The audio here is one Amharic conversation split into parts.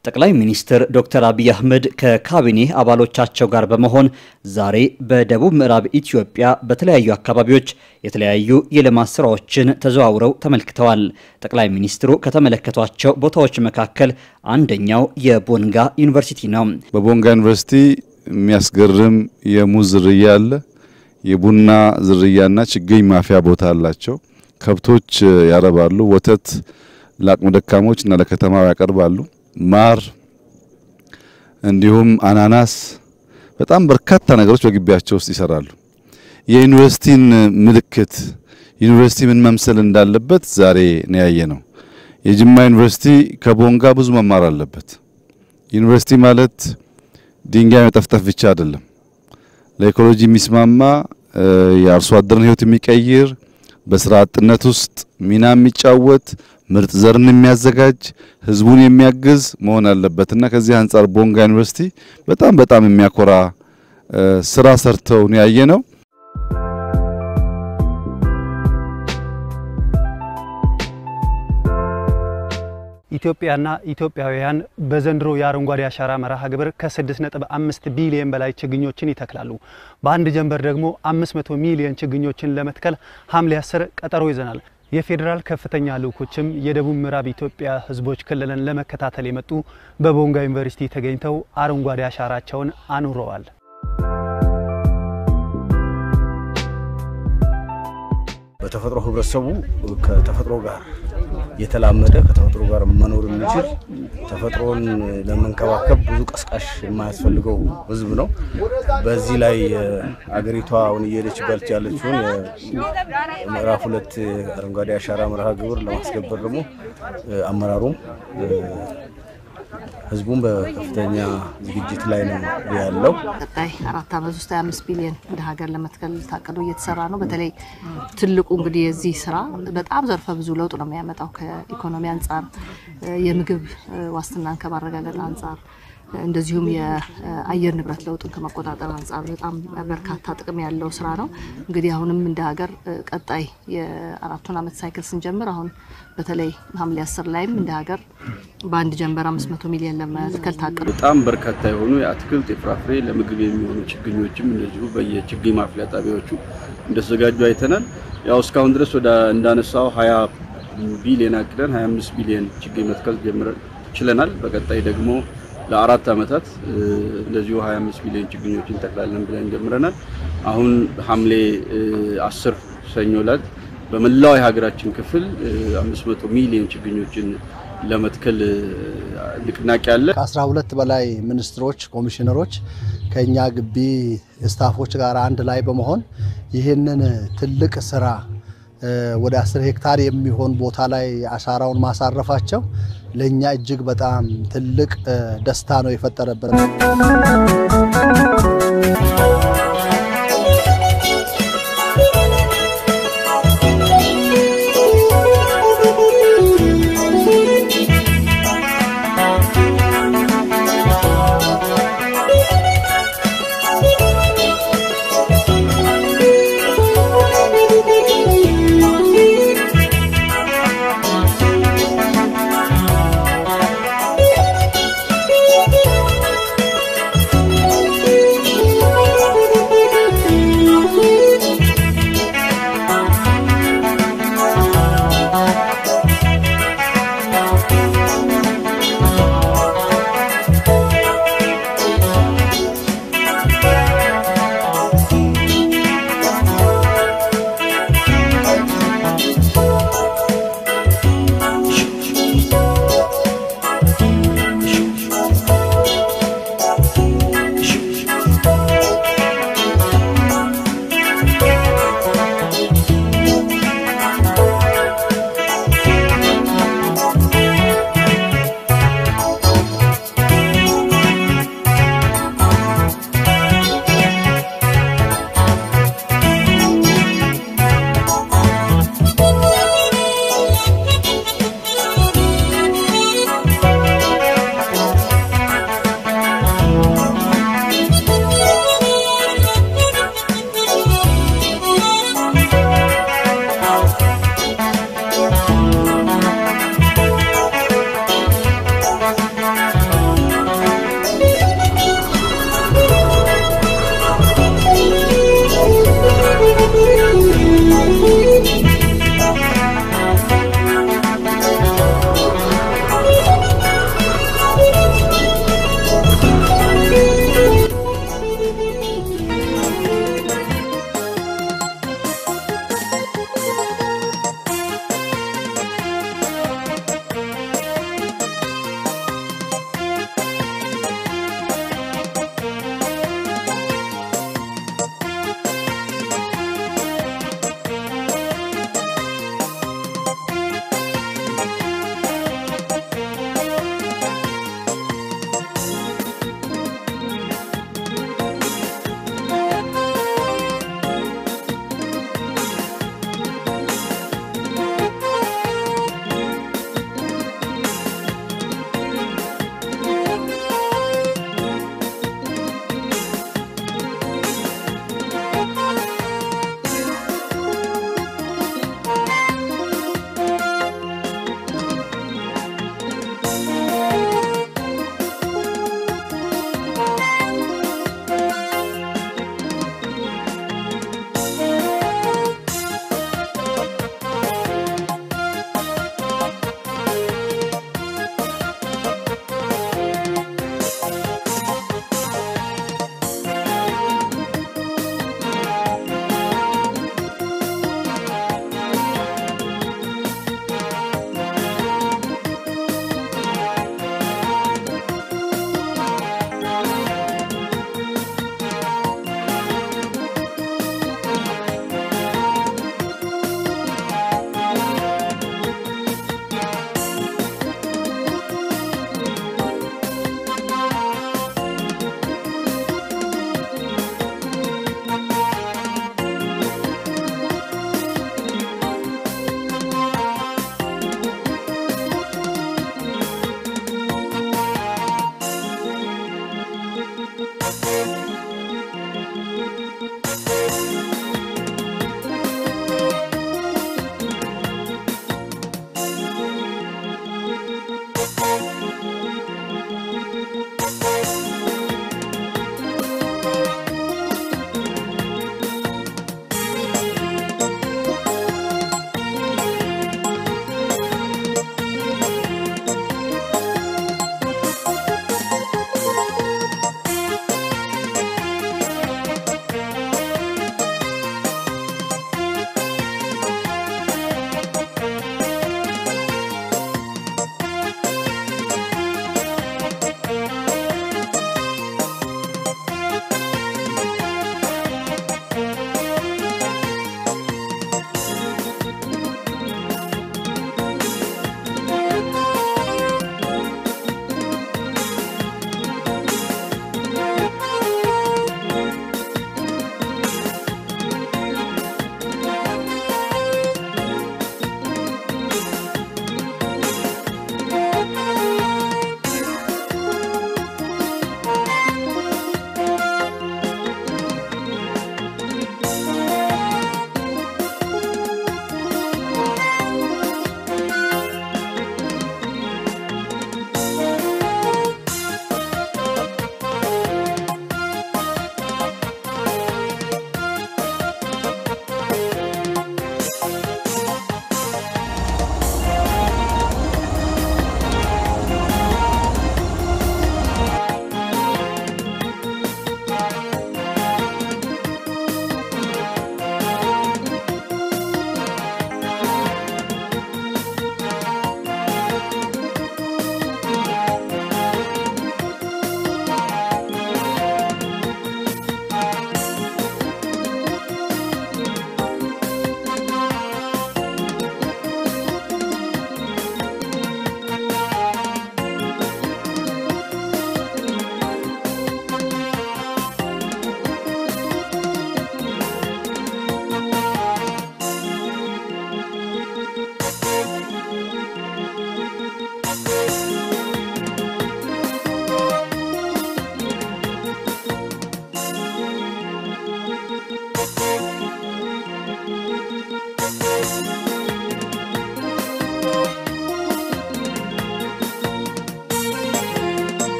ጠቅላይ ሚኒስትር ዶክተር አብይ አህመድ ከካቢኔ አባሎቻቸው ጋር በመሆን ዛሬ በደቡብ ምዕራብ ኢትዮጵያ በተለያዩ አካባቢዎች የተለያዩ የልማት ስራዎችን ተዘዋውረው ተመልክተዋል። ጠቅላይ ሚኒስትሩ ከተመለከቷቸው ቦታዎች መካከል አንደኛው የቦንጋ ዩኒቨርሲቲ ነው። በቦንጋ ዩኒቨርሲቲ የሚያስገርም የሙዝ ዝርያ አለ። የቡና ዝርያና ችግኝ ማፍያ ቦታ አላቸው። ከብቶች ያረባሉ። ወተት ለአቅመ ደካሞች እና ለከተማው ያቀርባሉ። ማር እንዲሁም አናናስ፣ በጣም በርካታ ነገሮች በግቢያቸው ውስጥ ይሰራሉ። የዩኒቨርሲቲን ምልክት ዩኒቨርሲቲ ምን መምሰል እንዳለበት ዛሬ ነው ያየ ነው። የጅማ ዩኒቨርሲቲ ከቦንጋ ብዙ መማር አለበት። ዩኒቨርሲቲ ማለት ድንጋይ መጠፍጠፍ ብቻ አይደለም። ለኢኮሎጂ የሚስማማ የአርሶ አደርን ሕይወት የሚቀይር በስራ አጥነት ውስጥ ሚና የሚጫወት ምርጥ ዘርን የሚያዘጋጅ ህዝቡን የሚያግዝ መሆን አለበት እና ከዚህ አንጻር ቦንጋ ዩኒቨርሲቲ በጣም በጣም የሚያኮራ ስራ ሰርተው ነው ያየ ነው። ኢትዮጵያና ኢትዮጵያውያን በዘንድሮ የአረንጓዴ አሻራ መርሃ ግብር ከ6.5 ቢሊዮን በላይ ችግኞችን ይተክላሉ። በአንድ ጀንበር ደግሞ 500 ሚሊዮን ችግኞችን ለመትከል ሐምሌ 10 ቀጠሮ ይዘናል። የፌዴራል ከፍተኛ ልዑኮችም የደቡብ ምዕራብ ኢትዮጵያ ህዝቦች ክልልን ለመከታተል የመጡ በቦንጋ ዩኒቨርሲቲ ተገኝተው አረንጓዴ አሻራቸውን አኑረዋል። በተፈጥሮ ህብረተሰቡ ከተፈጥሮ ጋር የተላመደ ከተፈጥሮ ጋር መኖር የሚችል ተፈጥሮን ለመንከባከብ ብዙ ቀስቃሽ የማያስፈልገው ህዝብ ነው። በዚህ ላይ አገሪቷ አሁን እየሄደችበት ያለችውን ምዕራፍ ሁለት አረንጓዴ አሻራ መርሃ ግብር ለማስከበር ደግሞ አመራሩም ህዝቡም በከፍተኛ ዝግጅት ላይ ነው ያለው። ቀጣይ አራት ዓመት ውስጥ 25 ቢሊዮን እንደ ሀገር ለመትከል ታቅዶ እየተሰራ ነው። በተለይ ትልቁ እንግዲህ የዚህ ስራ በጣም ዘርፈ ብዙ ለውጥ ነው የሚያመጣው ከኢኮኖሚ አንጻር፣ የምግብ ዋስትናን ከማረጋገጥ አንጻር እንደዚሁም የአየር ንብረት ለውጥን ከመቆጣጠር አንጻር በጣም በርካታ ጥቅም ያለው ስራ ነው። እንግዲህ አሁንም እንደ ሀገር ቀጣይ የአራቱን ዓመት ሳይክል ስንጀምር አሁን በተለይ ሐምሌ አስር ላይም እንደ ሀገር በአንድ ጀንበር 500 ሚሊዮን ለመትከል ታቅዶ በጣም በርካታ የሆኑ የአትክልት የፍራፍሬ ለምግብ የሚሆኑ ችግኞችም እንደዚሁ በየችግኝ ማፍያ ጣቢያዎቹ እንደተዘጋጁ አይተናል። ያው እስካሁን ድረስ ወደ እንዳነሳው 20 ቢሊዮን አቅደን 25 ቢሊዮን ችግኝ መትከል ጀምረን ችለናል። በቀጣይ ደግሞ ለአራት ዓመታት እንደዚሁ 25 ሚሊዮን ችግኞችን እንተክላለን ብለን ጀምረናል። አሁን ሐምሌ 10 ሰኞ ዕለት በመላው የሀገራችን ክፍል 500 ሚሊዮን ችግኞችን ለመትከል ንቅናቄ አለ። ከ12 በላይ ሚኒስትሮች፣ ኮሚሽነሮች ከኛ ግቢ ስታፎች ጋር አንድ ላይ በመሆን ይህንን ትልቅ ስራ ወደ 10 ሄክታር የሚሆን ቦታ ላይ አሻራውን ማሳረፋቸው ለእኛ እጅግ በጣም ትልቅ ደስታ ነው የፈጠረብን።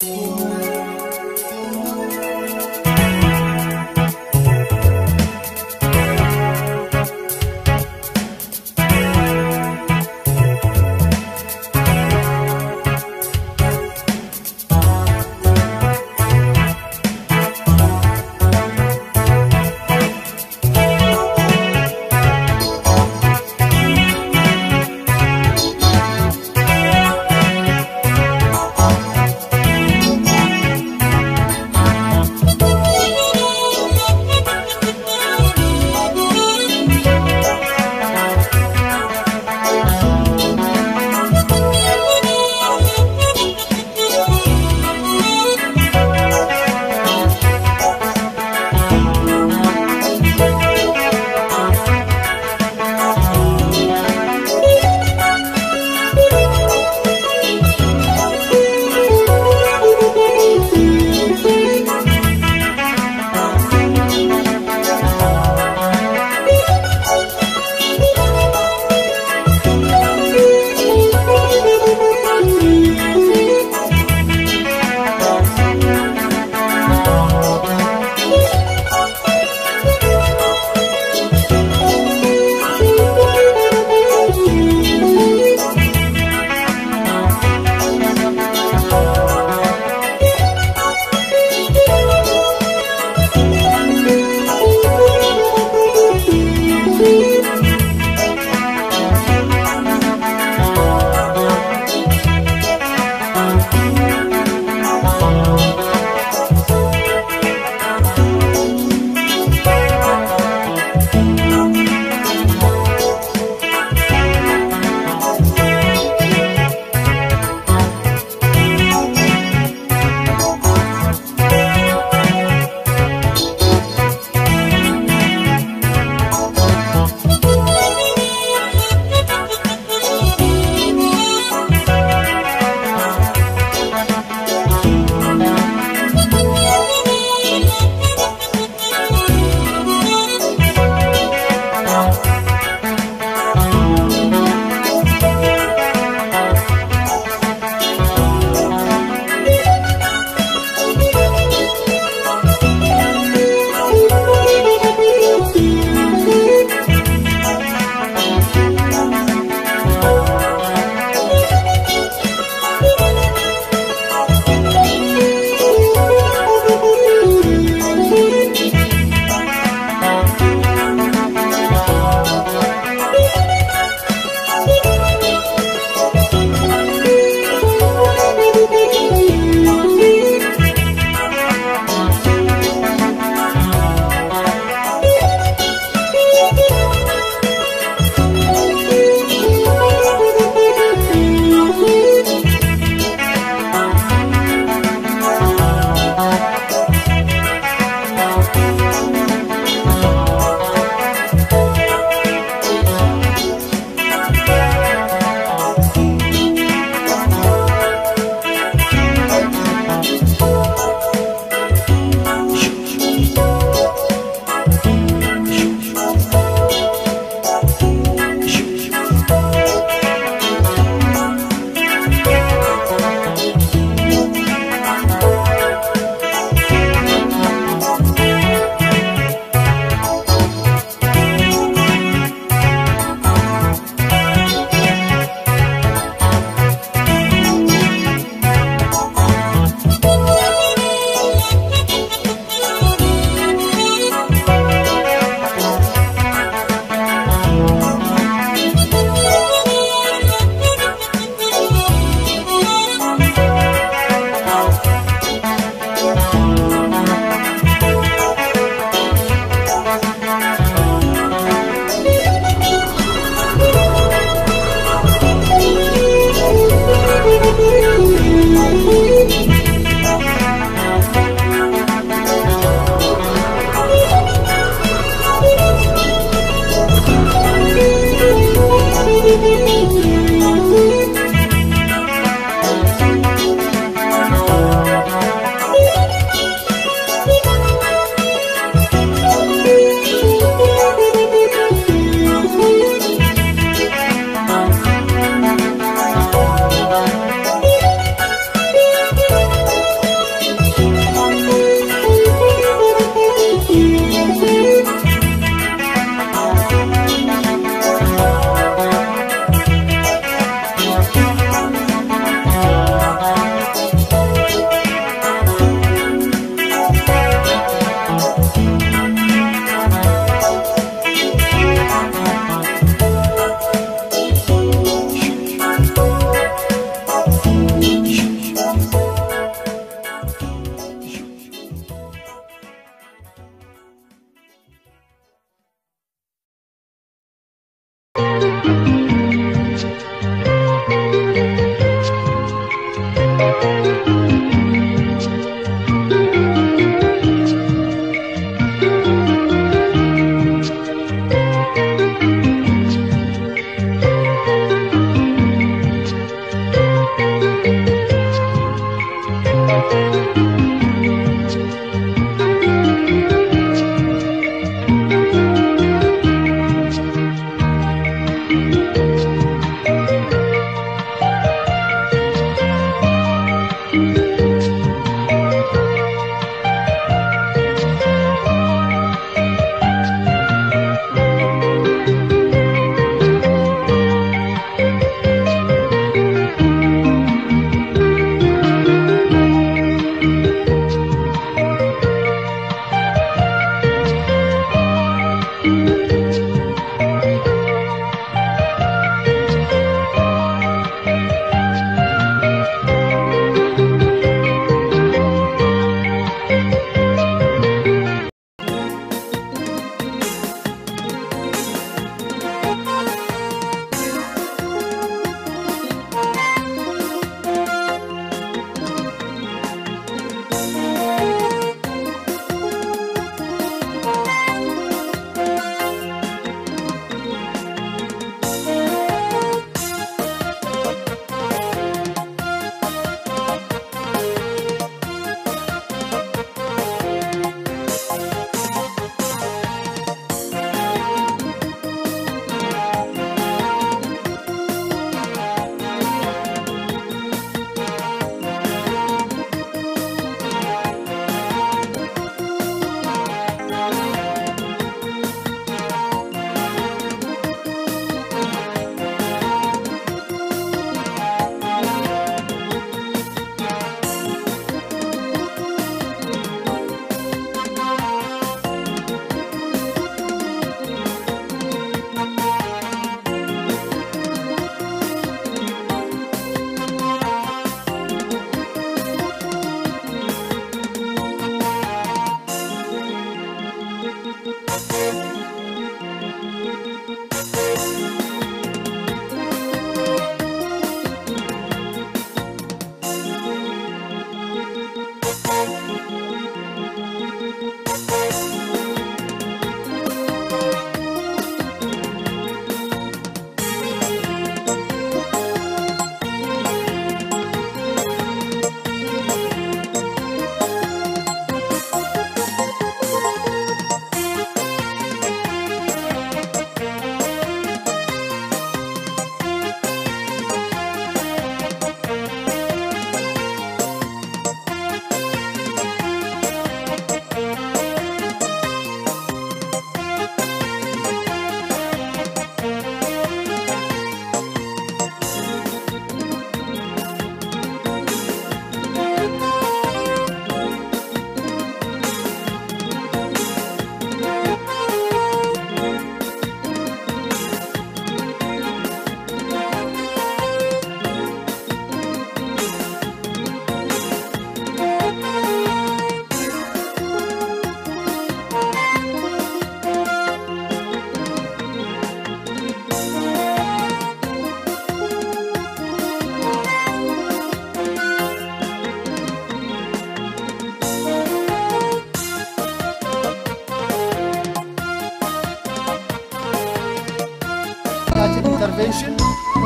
Thank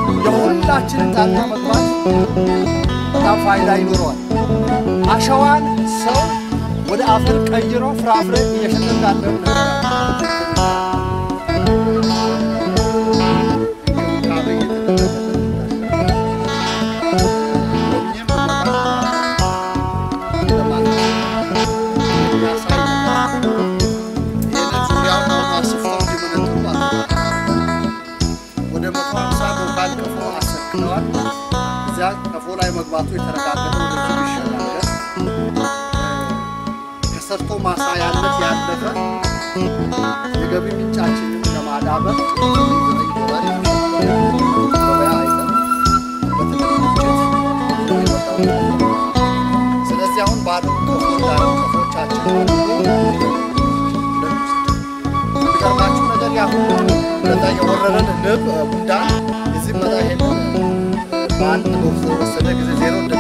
የሁላችንን ጣልቃ መግባት በጣም ፋይዳ ይኖረዋል። አሸዋን ሰው ወደ አፈር ቀይሮ ፍራፍሬ እየሸጠ እንዳለ ወደ መቶ ሀምሳ ሎካል ቀፎ አሰክተዋል። እዚያ ቀፎ ላይ መግባቱ የተረጋገጠ ወደዚህ ይሸጋገር ከሰርቶ ማሳያነት ያለፈ የገቢ ምንጫችንን ለማዳበር ዘጠኝ ዶላር ገበያ አይተን በትልቅ ግጭት የመጣው ስለዚህ አሁን ባዶ ቀፎ እንዳሉ ቀፎቻችን የሚገርማችሁ ነገር ያሁን በዛ የወረረን ንብ ጉንዳን የዚህ መጣ ይሄንን በአንድ ወሰደ ጊዜ ዜሮ